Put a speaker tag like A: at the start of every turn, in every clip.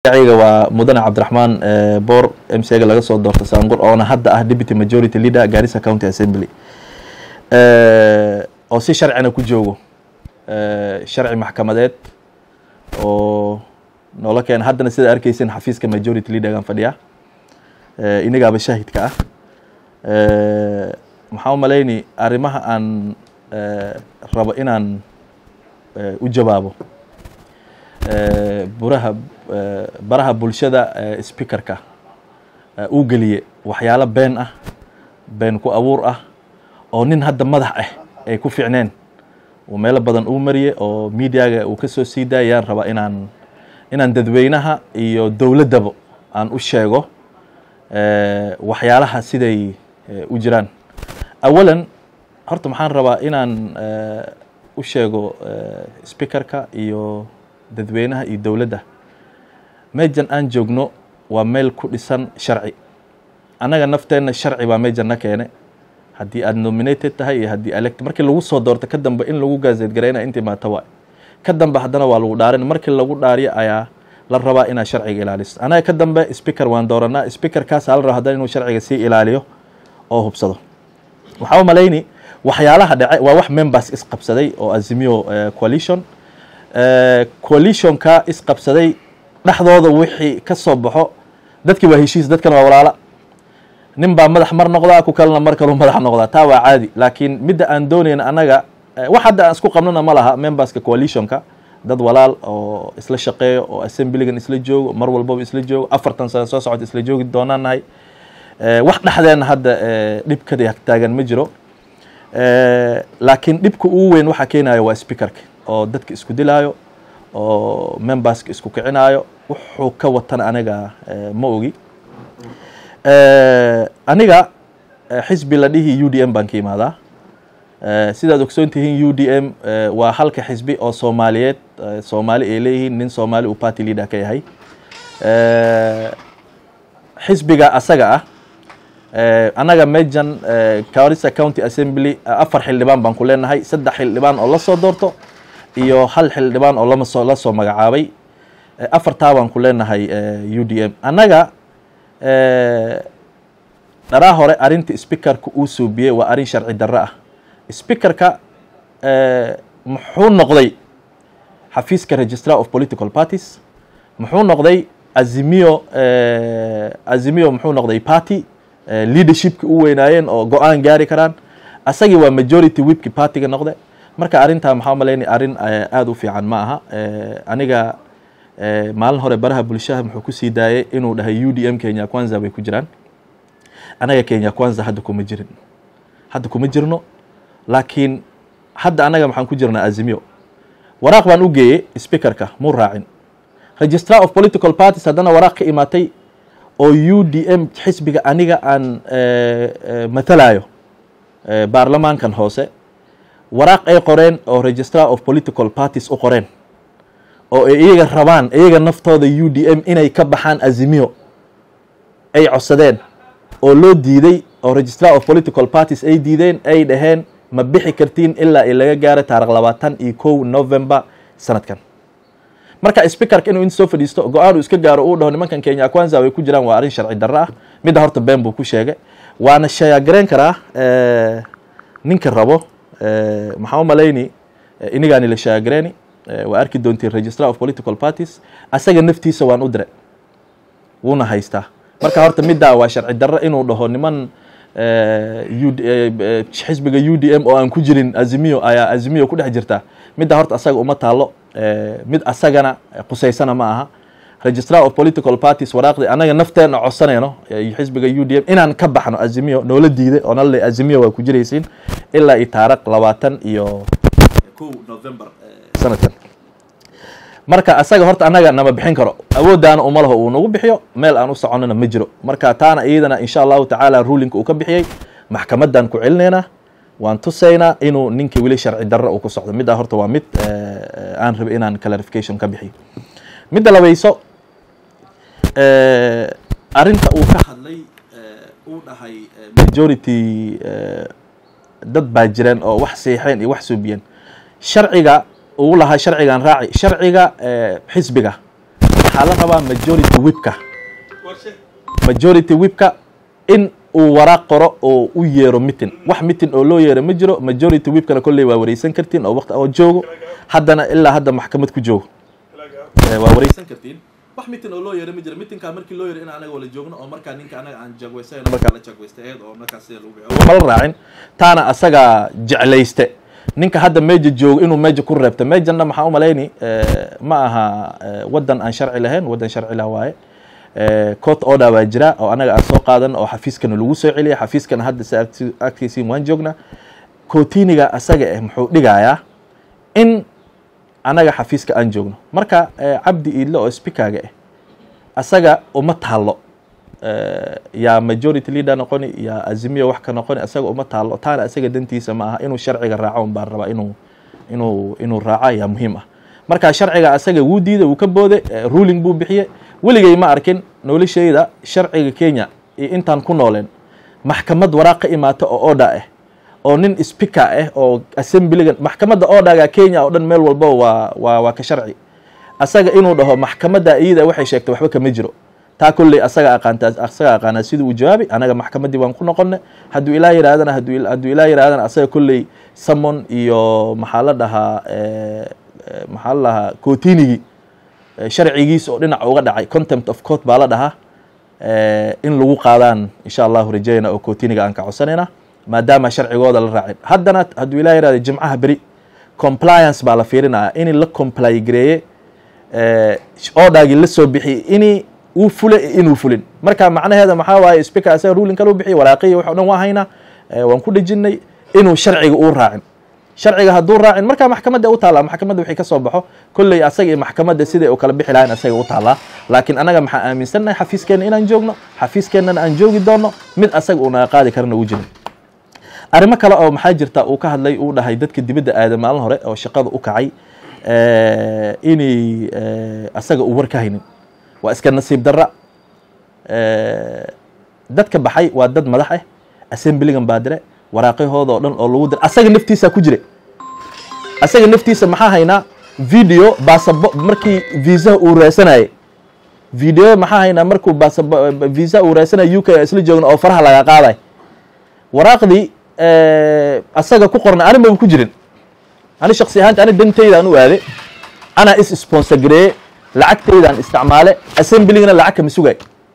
A: magaciga waa mudane cabdiraxmaan boor m c ga laga soo doorto saanqur oona hadda ah deputy majority leader garissa county assembly oo si sharcina ku joogo sharci maxkamadeed oo noola keena haddana sida arkeysin xafiiska majority leadergan fadhiya inagaaba shaahidka ah maxaa u malayni arrimaha aan rabo inaan u jawaabo buraha baraha bulshada speakerka uu geliye waxyaalo been ah been ku abuur ah oo nin hadda madax ah ay ku fiicneen uu meelo badan uu mariye oo mediaga uu ka soo sii daayayaan rabaa inaan inaan dadweynaha iyo dowladdaba aan u sheego waxyaalaha siday u jiraan awalan horta maxaan rabaa inaan u sheego speakerka iyo dadweynaha iyo dowladda meejan aan joogno waa meel ku dhisan sharci annaga nafteenna sharci baa meejan na keene haddii aad nominated tahay iyo haddii elect markii lagu soo doorto ka dambe in lagu gaazeed garayna intii maata waay ka dambe haddana waa lagu dhaarin markii lagu dhaariyo ayaa la rabaa inaad sharciga ilaaliso anaga ka dambe speaker waan dooranaa speakerkaasa la raba haddana inuu sharciga sii ilaaliyo oo hubsado waxaa u malayni waxyaalaha dhace waa wax members isqabsaday oo azimio coalition coalitionka isqabsaday dhexdooda wixii ka soo baxo dadkii waa heshiis dadkan waa walaala nin baa madax mar noqdaa ku kalena mar kaluu madax noqdaa taa waa caadi laakiin midda aan doonayna annaga wax hadda aan isku qabnona ma laha memberska coalitionka dad walaal oo isla shaqeeyo oo assemblygan isla joogo mar walbaba isla joogo afartan sano soo socota isla joogi doonaan nahay wax dhexdeena hadda dhibkada taagan ma jiro laakiin dhibka ugu weyn waxaa keenayo waa speakerka oo dadka isku dilaayo oo memberska isku kicinaayo wuxuu ka watana aniga ma ogi aniga xisbi la dhihi u d m baan ka imaadaa sidaad ogsoon tihiin u d m waa halka xisbi oo soomaaliyeed soomaali ay leeyihiin nin soomaali uu party leader ka yahay xisbiga asaga ah annaga mejan garissa county assembly afar xildhibaan baan ku leenahay saddex xildhibaan oo la soo doorto iyo hal xildhibaan oo lamasoo la soo magacaabay afartaa baan ku leenahay u d m annaga dharaa hore arrinta speakerka uu suubiyey waa arrin sharci darro ah speakerka muxuu noqday xafiiska registrar of political parties muxuu noqday azimio azimio muxuu noqday party leadershipki u weynaayeen oo go-aan gaari karaan asagii waa majority wibki partyga noqde marka arrintaa maxaa malaynay arrin aada u fiican ma aha aniga maalin hore baraha bulshaha muxuu kusii daayay inuu dhahay u d m kenya kwanza bay ku jiraan anaga kenya kwanza hadda kuma jirin hadda kuma jirno laakiin hadda anaga maxaan ku jirnaa azimio waraaq baan u geeyey speakerka muu raacin registrar of political parties haddana waraaq ka imaatay oo u d m xisbiga aniga aan matalayo baarlamaankan hoose waraaq ay qoreen oo registrar of political parties u qoreen oo ay iyaga rabaan iyaga naftooda u d m inay ka baxaan azimio ay codsadeen oo loo diiday oo registrar of political parties ay diideen ay dhaheen ma bixi kartiin ilaa i laga gaaro taarikh labaatan iyo kow november sanadkan marka speakerka inuu in soo fadhiisto go-aan uu iska gaaro uu dhaho nimankan kenya kwanza way ku jiraan waa arrin sharci darro ah midda horta been buu ku sheegay waana shayaagareyn karaa ninka rabo maxaa u malayni inigaani la shayaagareeni waa arki doontiin registrar of political parties asaga naftiisa waan u diray wuuna haystaa marka horta middaa waa sharci darro inuu dhaho niman xisbiga u d m oo aan ku jirin azimio ayaa azimio ku dhex jirta midda horta asaga uma taalo mid asagana qusaysana ma aha registrar of political parties waraaqdii anaga nafteena codsanayno xisbiga u d m inaan ka baxno azimio noola diiday oo nala azimio waa ku jiraysiin ilaa iyo taarikh labaatan iyo kow november sanadkan marka asaga horta annaga nama bixin karo awooddaana uma laho uu nagu bixiyo meel aan u soconana ma jiro marka taana iyadana insha allahu tacaala ruulinka uu ka bixiyey maxkamadan ku celinaynaa waan tusaynaa inuu ninka weli sharci darro uu ku socdo middaa horta waa mid aan rabi inaan clarification ka bixiyo midda labayso arrinta uu ka hadlay uu dhahay majority dad baa jireen oo wax siixeen iyo wax suubiyeen sharciga ugu lahaa sharcigan raaci sharciga xisbiga waxaa la rabaa majority whipka majority whipka in uu waraaq qoro oo u yeero mitin wax mitin oo loo yeero ma jiro majority whipkana kolley waa wareysan kartiin oo waqti oo joogo haddana ilaa hadda maxkamad ku joogo waa wareysan kartiin wax mitin oo loo yeero ma jiro mitinkaa markii loo yeero in anaga wala joogno oo markaa ninka anaga aan jagweysan markaa la jagweystay eed oo markaas sida lagu bixiyo mala raacin taana asaga jeclayste ninka hadda meja joogo inuu meja ku reebta mejanna maxaa u malayni ma aha waddan aan sharci lahayn waddan sharci lah waaye court order baa jira oo anaga aan soo qaadan oo xafiiskana lagu soo celiya xafiiskana hadda si agtiisiin waan joognaa cootiniga asaga eh muxuu dhigayaa in anaga xafiiska aan joogno marka cabdi iidle oo speakerga ah asaga uma taalo yaa majority leader noqoni yaa azimiya wax ka noqoni asaga uma taalo taana asaga dantiisa ma aha inuu sharciga raaco un baan rabaa inuu inuu inuu raaco yaa muhiim ah marka sharciga asaga wuu diiday wuu ka booday ruling buu bixiye weligay ma arkin noloshayda sharciga kenya iyo intaan ku nooleen maxkamad waraaq ka imaata oo order ah oo nin speaker ah oo assemblygan maxkamadda orderga kenya oo dhan meel walba waa waa waa ka sharci asaga inuu dhaho maxkamadda iyada waxay sheegtay waxba kama jiro taa kolley asaga aqaantaa asaga aqaanaa siduu u jawaabi anaga maxkamaddii waan ku noqonay hadduu ilaa yidhahdana hadduu hadduu ilaa yidhahdana asaga kolley samon iyo maxaa la dhahaa maxaa la dhahaa cotinigii sharcigiisa oo dhinac uga dhacay contempt of court baa la dhahaa in lagu qaadaan insha allahu rajayna oo cotiniga aan ka codsanayna maadaama sharcigooda la raacin haddana hadduu ilaa yihahda jimcaha beri compliance baa la fiirinaya in la comply gareeye oodhaagii la soo bixiyey in uu fule inuu fulin marka macnaheeda maxaa waaye speaker asaga ruling kale u bixiy waraaqiya wax o dhan waa haynaa waan ku dhejinay inuu sharciga uu raacin sharciga hadduu raacin markaa maxkamadda u taallaa maxkamadda wixii ka soo baxo kolley asaga iyo maxkamadda siday u kala bixi lahayn asaga u taallaa laakiin anaga maxaa aaminsannahay xafiiskeenna inaan joogno xafiiskeennana aan joogi doonno mid asaga uu naga qaadi karana u jirin arrimo kale oo maxaa jirta uu ka hadlay uu dhahay dadka dibadda aada maalin hore oo shaqada u kacay inay asaga uu war ka haynin waa iska nasiib darra dadka baxay waa dad madax ah assemblygan baa dire waraaqyahooda oo dhan oo lagu dir asaga naftiisa ku jira asaga naftiisa maxaa haynaa video basabo markii viisaha uu raasanayay video maxaa haynaa markuu basabo viisa uu raasanaya u k isla joogna oo faraha laga qaaday waraaqdii asaga ku qorna ani maba ku jirin ani shaksi ahaanta ani dantaydaan u aade anaa is sponsor gareeye lacagtaydaan isticmaale assemblygana lacag kama sugay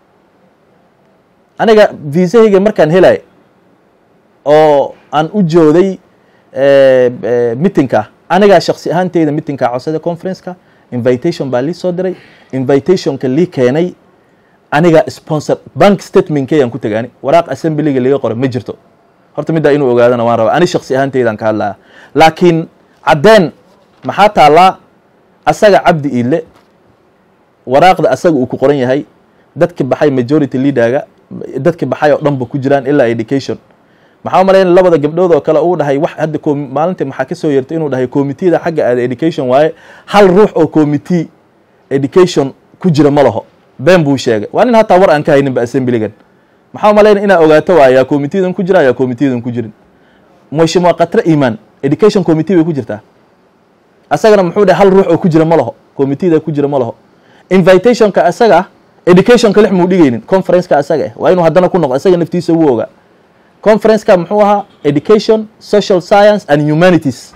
A: aniga viisahayga markaan helay oo aan u jooday mitinka anigaa shaksi ahaanteyda mitinka codsada conferenceka invitation baa lii soo diray invitationka lii keenay aniga sponsor bank statementkeyaan ku tagaani waraaq assemblyga liga qora ma jirto horta middaa inuu ogaadana waan rabaa ani shaksi ahaanteydaan ka hadlaya laakiin caddeen maxaa taallaa asaga cabdi iidle waraaqda asaga uu ku qoran yahay dadki baxay majority leaderga dadki baxay oo dhan ba ku jiraan ilaa education maxaa umalayn labada gabdhood oo kale uu dhahay wax hadda maalintii maxaa ka soo yeertay inuu dhahay committeeda xagga aada education waaye hal ruux oo committee education ku jira ma laho been buu sheegay waa nin hataa war aan ka hayninba assemblygan maxaa umalayna inaa ogaato waay yaa committeedan ku jira yaa committeedan ku jirin mheshimiwa katre iman education committee bay ku jirtaa asagana muxuu dhahay hal ruux oo ku jira ma laho committeeda ku jira ma laho invitationka asaga educationka lix muu dhigaynin conferenceka asaga ah waa inuu haddana ku noqdo asaga naftiisa wuu ogaa conferenceka muxuu ahaa education social science and humanities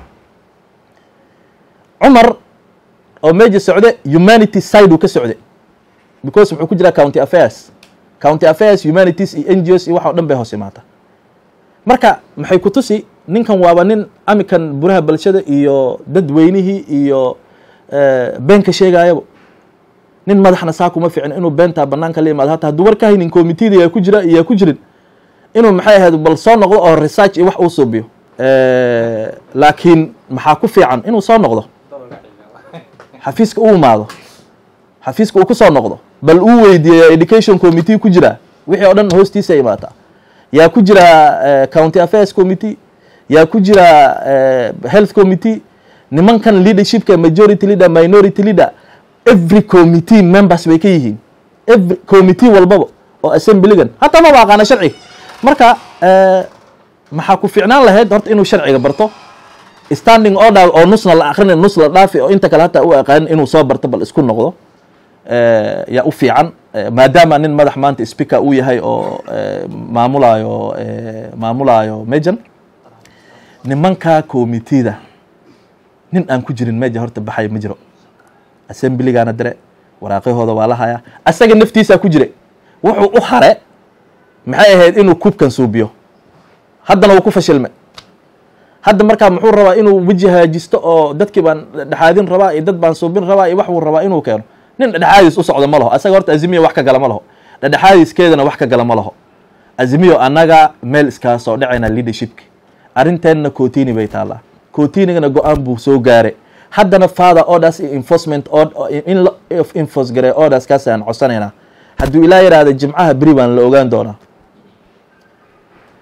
A: cumar oo meja socde humanity side uu ka socde because muxuu ku jiraa county affairs county affairs humanities iyo n g os iyo wax o dhan bay hoos imaata marka maxay ku tusi ninkan waaba nin amikan buraha bulshada iyo dadweynihii iyo been ka sheegaayaba nin madaxna saa kuma ficin inuu beentaa banaanka la imaado hata hadduu war ka haynin committeeda yaa ku jira iyo yaa ku jirin inuu maxay ahayd bal soo noqdo oo research iyo wax uu suubiyo laakiin maxaa ku fiican inuu soo noqdo xafiiska u imaado xafiiska uu ku soo noqdo bal uu weydiiya education committee ku jira wixii oo dhan hoostiisa imaataa yaa ku jira county affairs committee yaa ku jira health committee nimankan leadershipka majority leader minority leader every committee members bay ka yihiin every committee walbaba oo assemblygan hataa maba aqaana sharciga marka maxaa ku fiicnaan lahayd horta inuu sharciga barto standing order oo nusna la akrinay nus la dhaafi oo inta kale hataa u aqaanin inuu soo barto bal isku noqdo yaa u fiican maadaama nin madax maanta speaker uu yahay oo maamulaayo maamulaayo mejan nimanka commitida nin aan ku jirin meja horta baxay ma jiro assemblygaana dire waraaqyahooda waa la hayaa asaga naftiisaa ku jira wuxuu u hare maxay ahayd inuu kuubkan suubiyo haddana wuu ku fashilmay hadda markaa muxuu rabaa inuu weji haajisto oo dadkii baan dhexaadin rabaa iyo dad baan suubin rabaa iyo wax wuu rabaa inuu keeno nin dhexaadis u socdo ma laho asaga horta azimiya wax ka gala ma laho dhexaadiskeedana wax ka gala ma laho azimiyo annaga meel iskaa soo dhacayna leadershipki arrinteenna cotini bay taallaa cotinigana go-aan buu soo gaaray haddana father orders iyo enforcement in la enforce garay orders kaas aan codsanaynaa hadduu ilaa yidhaahda jimcaha beri baan la ogaan doonaa